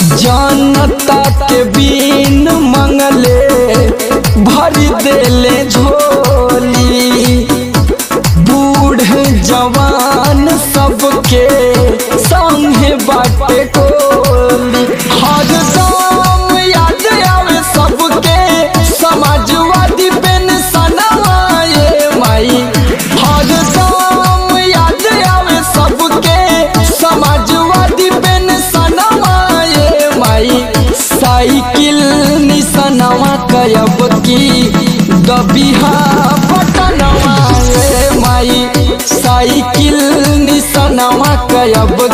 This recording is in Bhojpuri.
जनता के बीन मंगले भर देले झोली बूढ़ जवान सबके संगे बाटे कोली हर दम याद आवे सबके समाजवादी पेंशनवा ये माई हर दम याद आवे सबके समाजवादी पेंशनवा ये माई साइकिल निशनवा कयब की दबिहा बटनवा ये माई साइकिल निशनवा कयब